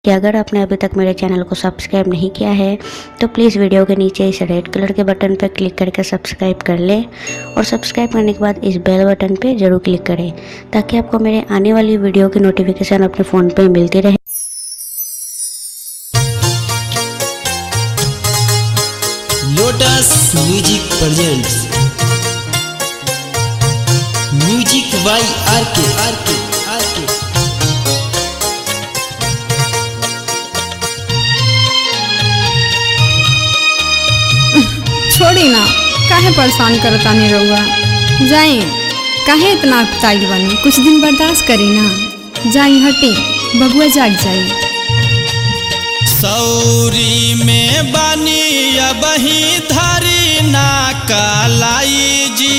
कि अगर आपने अभी तक मेरे चैनल को सब्सक्राइब नहीं किया है तो प्लीज़ वीडियो के नीचे इस रेड कलर के बटन पर क्लिक करके सब्सक्राइब कर लें और सब्सक्राइब करने के बाद इस बेल बटन पे ज़रूर क्लिक करें ताकि आपको मेरे आने वाली वीडियो की नोटिफिकेशन अपने फ़ोन पे मिलती रहे lotus music presents music by R K R K R के छोड़ी ना काहे परेशान करतानी रहुआ जाई काहे इतना ताइल बनी कुछ दिन बर्दाश्त करी ना जाई हटी बबुआ जाग जाई सौरी में बानी अबही धारी ना कालाई जी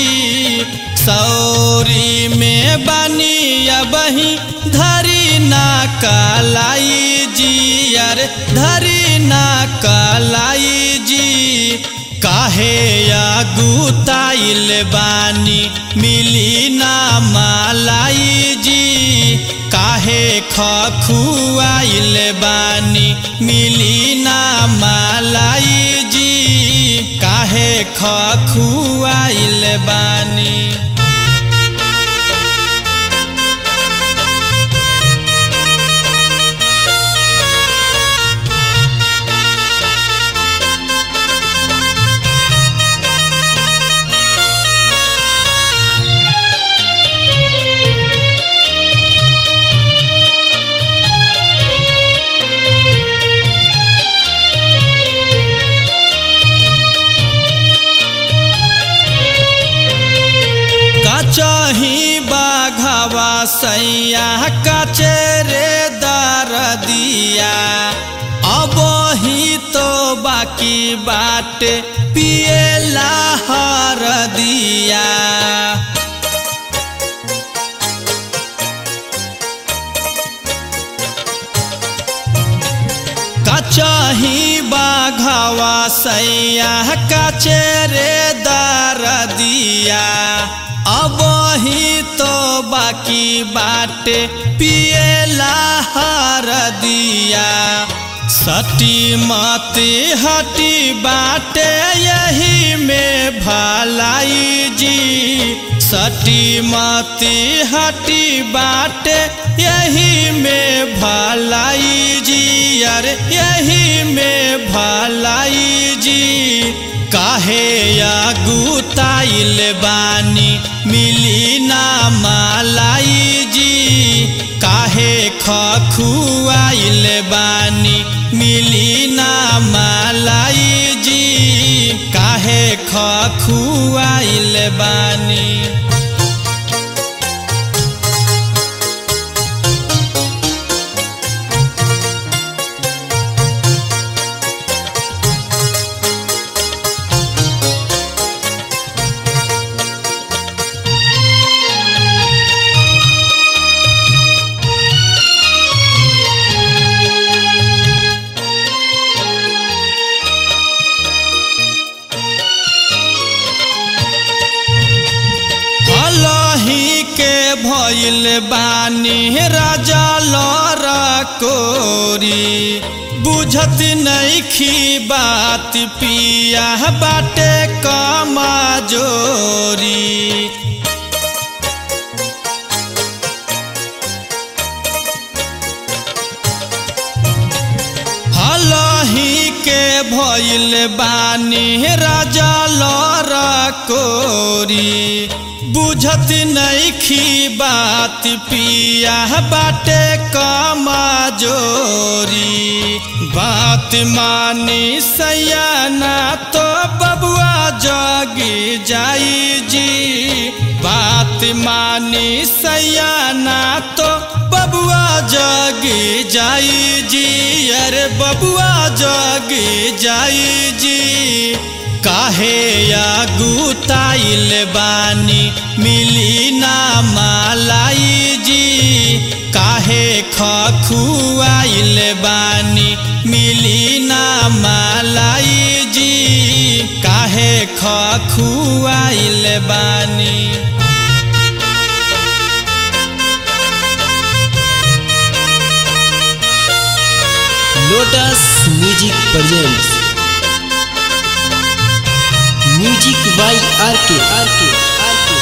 सौरी में बानी अबही धारी ना कालाई जी अरे धारी ना कालाई जी काहे अगुताइल बानी मिली ना मालाई जी काहे खखुआइल बानी मिली ना मालाई जी काहे खखुआइल बानी कचही बाघवा सैया कचरे दर दिया अब ही तो बाकी बाट पिएला हर दिया कचही बाघवा सैया कचरे दर दिया अब ही तो बाकी बाटे पिएला हर दिया सटी मती हटी बाटे यही में भलाई जी सटी मती हटी बाटे यही में भलाई जी अरे यही में भलाई जी काहे अगुताइल बानी मिली ना मालाई जी काहे खखुआइल बानी मिली ना मालाई जी काहे खखुआइल बानी अलही के भइल बानी राजा लर कोरी बुझत नइखी बात पिया बाटे कमा जोरी हलही के भइल बानी राजा लर कोरी बुझत नइखी बात पिया बाटे कमा जोरी बात मानी सयाना तो बबुआ जगी जाई जी बात मानी सयाना तो बबुआ जगी जाई जी अरे बबुआ जगी जाई जी काहे अगुताइल बानी मिली ना मालाई जी काहे खखुआइल बानी मिली ना मालाई जी काहे खखुआइल बानी lotus music presents music by R K R K R के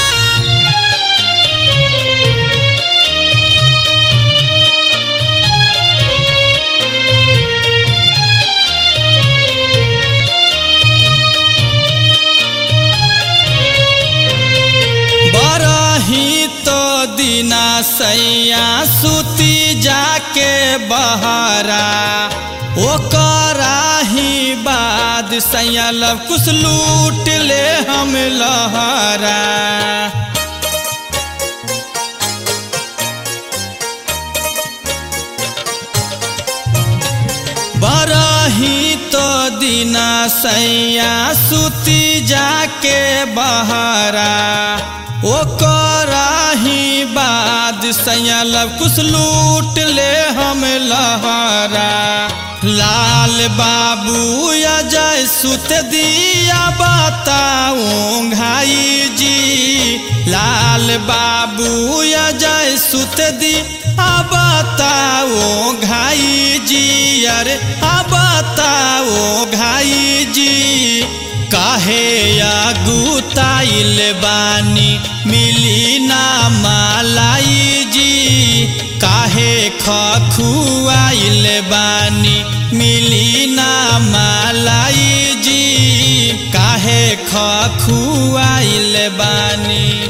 बरही तो दिना सैया सुती जाके बहरा ओकरा ही बाद सैया लब कुछ लूट ले हम लहरा बरही तो दिना सैया सुती जाके बहरा ओकरा ही बाद सैया लब कुछ लूट ले हम लहरा लाल बाबू अजय सुत दिया बताऊं घाई जी लाल बाबू अजय सुत दी अब बताओ घाई जी अरे अब बताओ घाई जी काहे अगुताइल बानी मिली ना मालाई जी काहे खखुआइल बानी मिली ना मालाई जी काहे खखुआइल बानी